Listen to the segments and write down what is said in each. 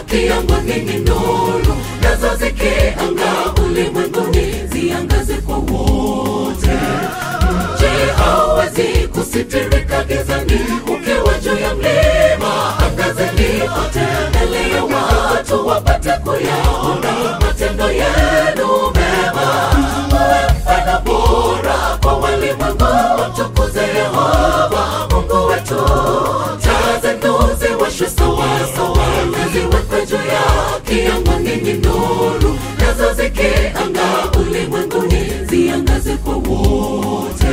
kiangani ni nuru nazo zikianga ulimwenguni ziangaze kwa wote mji hauwezi kusitirika gizani ukiwa juu ya mlima angazeni kote mbele ya watu wapate kuyaona matendo yenu mema uwe mfano bora kwa walimwengu wamtukuze yehova mungu wetu taa zenu ziwashwe sawasawa ziwekwe juu ya kiangani ni nuru nazo zikianga ulimwenguni ziangaze kwa wote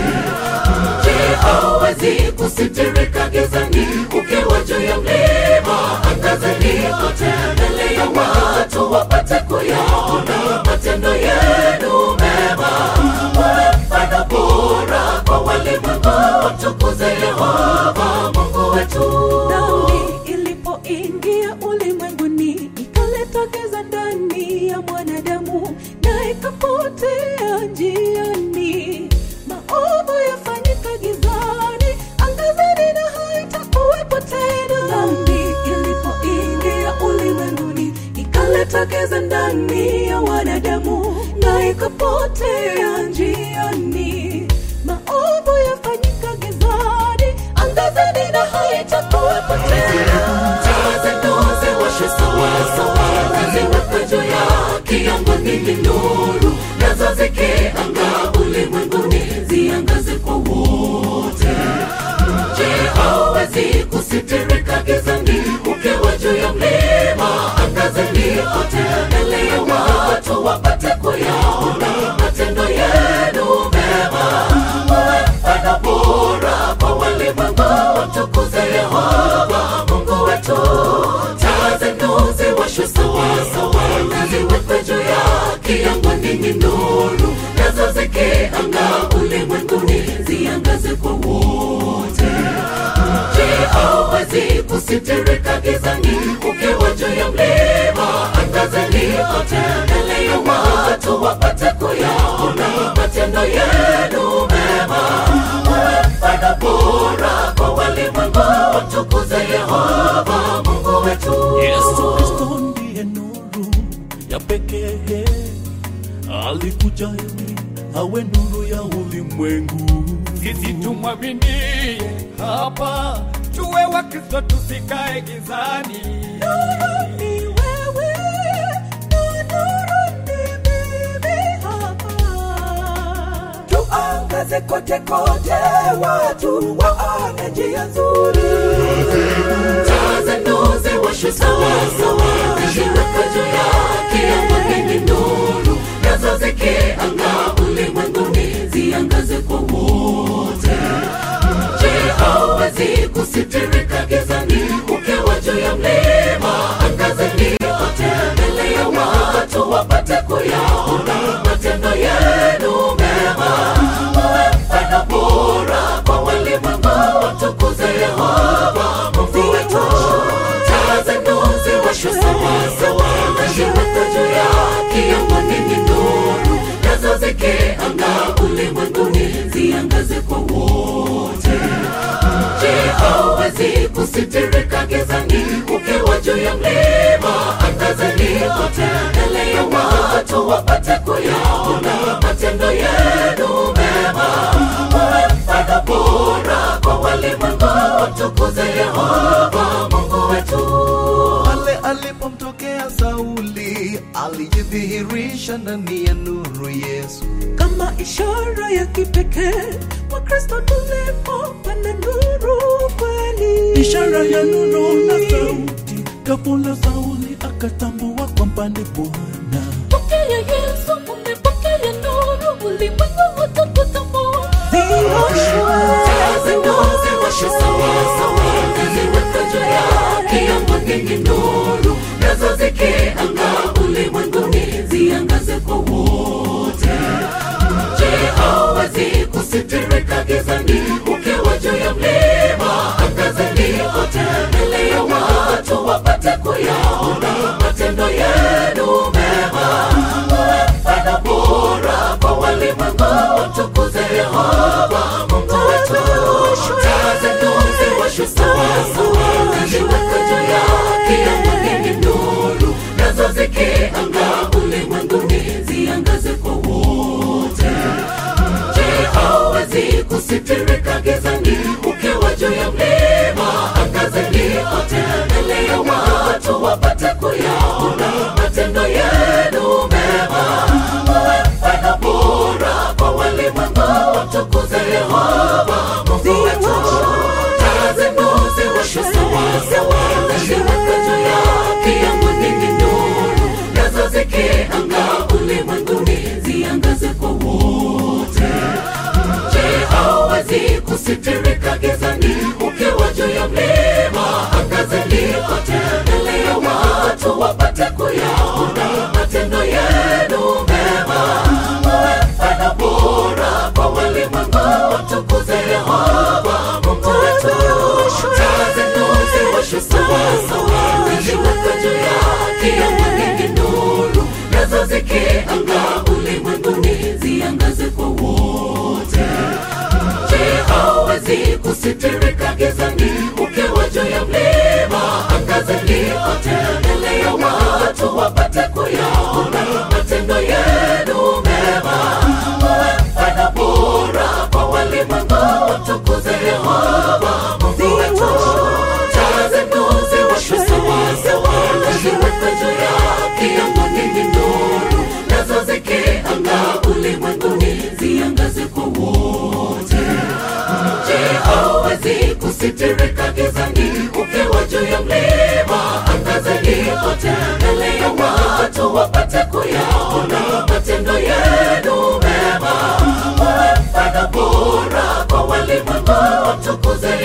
mji hauwezi kusitirika gizani ukiwa juu ya mlima angazeni kote mbele ya watu wapate kuyaona matendo yenu mema uwe mfano bora kwa walimwengu wamtukuze yehova mungu wetu dhambi ilipoingia ulimwenguni ikaleta giza ndani ya mwanadamu na ikapotea njiani maovu yafanyika gizani angazeni na haitakuwepo tena dhambi ilipoingia ulimwenguni ikaleta giza ndani ya wanadamu na ikapotea njiani maovu yafanyika gizani angazeni na haitakuwepo tena taa zenu ziwashwe sawasawa ziwekwe juu ya kiangani ni nuru nazo zikianga ulimwenguni ziangaze kwa wote mji hauwezi kusitirika gizani ukiwa juu ya mlima angazeni kote mbele ya watu wapate kuyaona matendo yenu mema uwe mfano bora kwa walimwengu wamtukuze yehova mungu wetu taa zenu ziwashwe sawasawa ziwekwe juu ya kiangani ni nuru nazo zikianga ulimwenguni ziangaze kwa wote mji hauwezi kusitirika gizani ukiwa juu ya mlima angazeni kote mbele ya watu wapate kuyaona matendo yenu mema uwe mfano bora kwa walimwengu wamtukuze yehova mungu wetu Yesu Kristo ndiye nuru ya pekee, alikuja ili awe nuru ya ulimwengu. sisi tumwaminie hapa tuwe wakristo tusikae gizani ni wewe na nuru ni mimi hapa tuangaze kote kote watu waone njia nzuri taa zenu ziwashwe sawasawa ziwekwe juu ya kiangani ni nuru nazo zikianga ulimwenguni ziangaze kwa wote mji hauwezi kusitirika gizani ukiwa juu ya mlima angazeni kote mbele ya watu wapate kuyaona matendo yenu mema uwe mfano bora kwa walimwengu wamtukuze yehova mungu wetu taa zenu ziwashwe sawasawa ziwekwe juu ya kiangani ni nuru nazo zikianga ulimwenguni ziangaze kwa wote mji hauwezi kusitirika gizani ukiwa juu ya mlima angazeni kote mbele ya watu wapate kuyaona matendo yenu mema uwe mfano bora kwa walimwengu wamtukuze yehova mungu wetu Pale alipomtokea Sauli, alijidhihirisha ndani ya nuru Yesu. kama ishara ya kipekee wakristo tulipopanda nuru kweli Ishara ya nuru na sauti, ghafula Sauli akatambua kwamba ni Bwana. pokea yesu umepokea nuru ulimwengu utakutambua zioshwe taa zenu ziwashwe sawasawa ziwekwe juu ya kiangani ni nuru nazo zikianga ulimwenguni ziangaze kwa wote mji hauwezi kusitirika gizani ukiwa juu ya mlima angazeni kote mbele ya watu wapate kuyaona matendo yenu mema uwe mfano bora kwa walimwengu wamtukuze yehova mungu wetu taa zenu ziwashwe sawasawa ziwekwe juu ya kiangani ni nuru zikianga ulimwenguni ziangaze kwa wote je hawezi kusitirika gizani ukiwa juu ya mlima angazeni kote mbele ya watu wapate kuyaona matendo yenu mema uwe mfano bora kwa walimwengu wamtukuze yehova mungu wetu taa zenu ziwashe sawasawa ziwekwe juu ya kiango nyingi nuru nazo zikianga ulimwenguni ziangaze kwa wote je hawezi kusitirika gizani ukiwa juu ya mlima angazeni kote mbele ya watu wapate kuyaona matendo yenu mema uwe mfano bora kwa walimwengu wamtukuze yehova mungu wetu taa zenu ziwashe sawasawa ziwekwe juu ya kiango nyingi nuru nazo zikianga ulimwenguni ziangaze kwa wote je hawezi kusitirika gizani ukiwa juu ya mlima angazeni kote mbele ya watu wapate kuyaona matendo yenu mema uwe mfano bora kwa walimwengu wamtukuze yehova mungu wetu taa zenu ziwashe sawasawa ziwekwe juu ya kiango nyingi nuru nazo zikianga ulimwenguni ziangaze kwa wote je hawezi kusitirika gizani ukiwa juu ya mlima angazeni kote mbele ya watu wapate kuyaona matendo yenu mema uwe mfano bora kwa walimwengu wamtukuze